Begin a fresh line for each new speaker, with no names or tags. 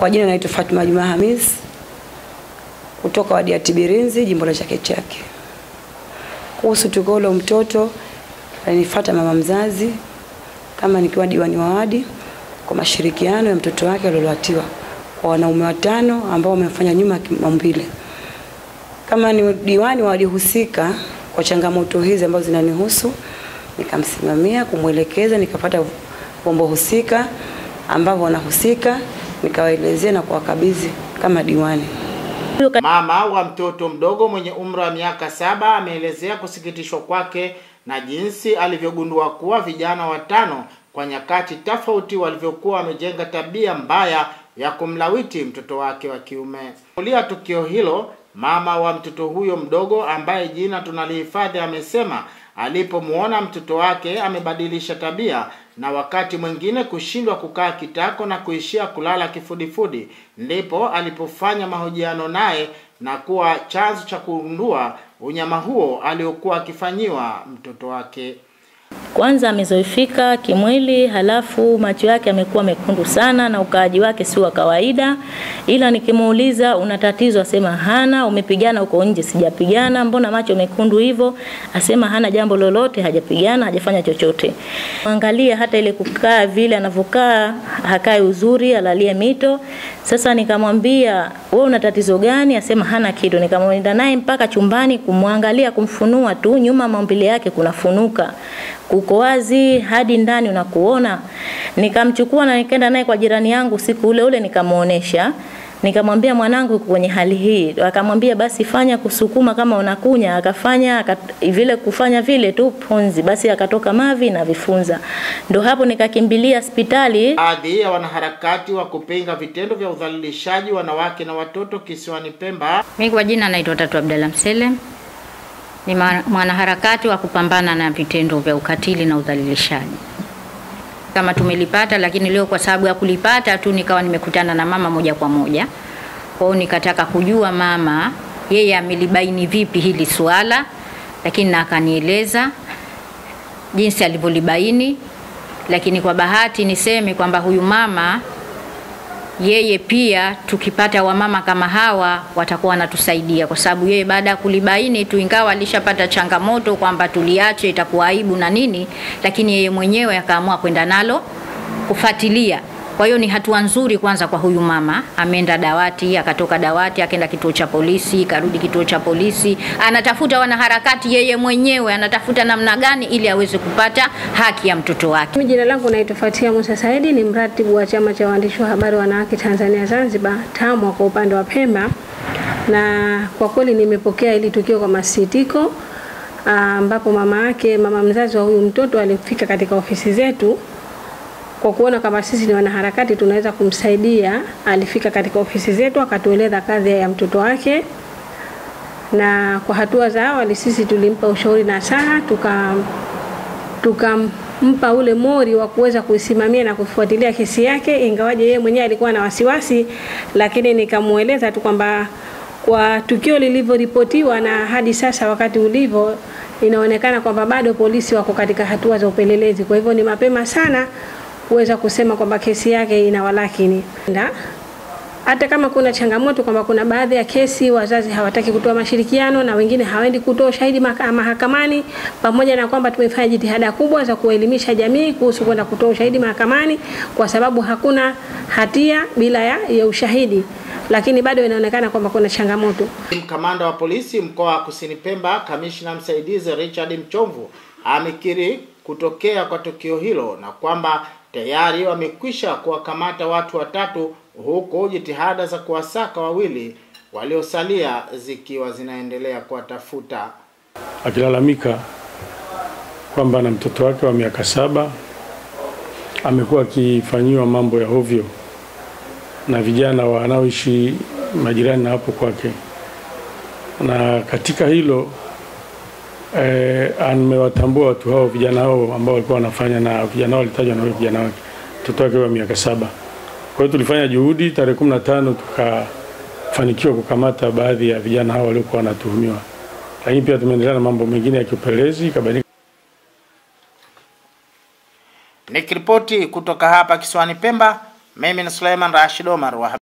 Kwa jina naitwa Fatuma Juma Hamis kutoka wadi ya Tibirinzi, jimbo la Chake Chake. Kuhusu tukio la mtoto, alinifuata mama mzazi kama nikiwa diwani wa wadi kwa mashirikiano ya mtoto wake aliolatiwa kwa wanaume watano ambao wamefanya nyuma kimaumbile. Kama ni diwani wa wadi husika kwa changamoto hizi ambazo zinanihusu, nikamsimamia kumwelekeza, nikapata vyombo husika ambavyo wanahusika, nikawaelezea na kuwakabidhi kama diwani.
Mama wa mtoto mdogo mwenye umri wa miaka saba ameelezea kusikitishwa kwake na jinsi alivyogundua kuwa vijana watano kwa nyakati tofauti walivyokuwa wamejenga tabia mbaya ya kumlawiti mtoto wake wa kiume. Kulia tukio hilo, mama wa mtoto huyo mdogo ambaye jina tunalihifadhi amesema alipomwona mtoto wake amebadilisha tabia na wakati mwingine kushindwa kukaa kitako na kuishia kulala kifudifudi, ndipo alipofanya mahojiano naye na kuwa chanzo cha kugundua unyama huo aliokuwa akifanyiwa mtoto wake.
Kwanza amezoifika kimwili, halafu macho yake amekuwa mekundu sana na ukaaji wake si wa kawaida, ila nikimuuliza una tatizo, asema hana. Umepigana huko nje? Sijapigana. Mbona macho mekundu hivyo? Asema hana jambo lolote, hajapigana, hajafanya chochote. Angalia hata ile kukaa vile anavyokaa, hakai uzuri, alalie mito. Sasa nikamwambia wewe una tatizo gani? Asema hana kitu. Nikamwenda naye mpaka chumbani kumwangalia, kumfunua tu, nyuma maumbile yake kunafunuka kuko wazi hadi ndani unakuona. Nikamchukua na nikaenda naye kwa jirani yangu siku ule ule nikamuonesha. Nikamwambia mwanangu kwenye hali hii, akamwambia basi fanya kusukuma kama unakunya, akafanya akat, vile kufanya vile tu punzi, basi akatoka mavi na vifunza. Ndo hapo nikakimbilia hospitali.
Baadhi ya wanaharakati wa kupinga vitendo vya udhalilishaji wanawake na watoto kisiwani Pemba.
Mimi kwa jina naitwa Tatu Abdalla Msele, ni mwanaharakati wa kupambana na vitendo vya ukatili na udhalilishaji. Kama tumelipata, lakini leo kwa sababu ya kulipata tu nikawa nimekutana na mama moja kwa moja. Kwa hiyo nikataka kujua mama yeye amelibaini vipi hili suala, lakini na akanieleza jinsi alivyolibaini, lakini kwa bahati niseme kwamba huyu mama yeye pia tukipata wamama kama hawa watakuwa wanatusaidia, kwa sababu yeye baada ya kulibaini tu, ingawa alishapata changamoto kwamba tuliache itakuwa aibu na nini, lakini yeye mwenyewe akaamua kwenda nalo kufuatilia. Kwa hiyo ni hatua nzuri kwanza kwa huyu mama, ameenda dawati, akatoka dawati, akaenda kituo cha polisi, karudi kituo cha polisi, anatafuta wanaharakati, yeye mwenyewe anatafuta namna gani ili aweze kupata haki ya mtoto wake.
Mimi jina langu naitwa Fatia Musa Saidi, ni mratibu wa chama cha waandishi wa habari wanawake Tanzania Zanzibar, TAMWA kwa upande wa Pemba, na kwa kweli nimepokea hili tukio kwa masikitiko, ambapo mama yake, mama mzazi wa huyu mtoto alifika katika ofisi zetu kwa kuona kama sisi ni wanaharakati tunaweza kumsaidia. Alifika katika ofisi zetu akatueleza kazi ya mtoto wake, na kwa hatua za awali sisi tulimpa ushauri na saha, tuka tukampa ule mori wa kuweza kuisimamia na kufuatilia kesi yake, ingawaje yeye mwenyewe alikuwa na wasiwasi, lakini nikamueleza tu kwamba kwa tukio lilivyoripotiwa na hadi sasa wakati ulivyo inaonekana kwamba bado polisi wako katika hatua za upelelezi, kwa hivyo ni mapema sana kuweza kusema kwamba kesi yake ina walakini. Hata kama kuna changamoto kwamba kuna baadhi ya kesi wazazi hawataki kutoa mashirikiano na wengine hawaendi kutoa ushahidi mahakamani, pamoja na kwamba tumefanya jitihada kubwa za kuelimisha jamii kuhusu kwenda kutoa ushahidi mahakamani, kwa sababu hakuna hatia bila ya, ya ushahidi, lakini bado inaonekana kwamba kuna changamoto.
Kamanda wa polisi mkoa wa Kusini Pemba, kamishna msaidizi Richard Mchomvu amekiri kutokea kwa tukio hilo na kwamba tayari wamekwisha kuwakamata watu watatu huku jitihada za kuwasaka wawili waliosalia zikiwa zinaendelea kuwatafuta.
Akilalamika kwamba na mtoto wake wa miaka saba amekuwa akifanyiwa mambo ya hovyo na vijana wanaoishi majirani na hapo kwake, na katika hilo eh, amewatambua watu hao vijana hao ambao walikuwa wanafanya na vijana hao walitajwa na vijana wake mtoto wake wa miaka saba. Kwa hiyo tulifanya juhudi, tarehe kumi na tano tukafanikiwa kukamata baadhi ya vijana hao waliokuwa wanatuhumiwa, lakini pia tumeendelea na mambo mengine ya kiupelelezi ikabainika.
Nikiripoti kutoka hapa kisiwani Pemba, mimi ni Suleiman Rashid Omar wa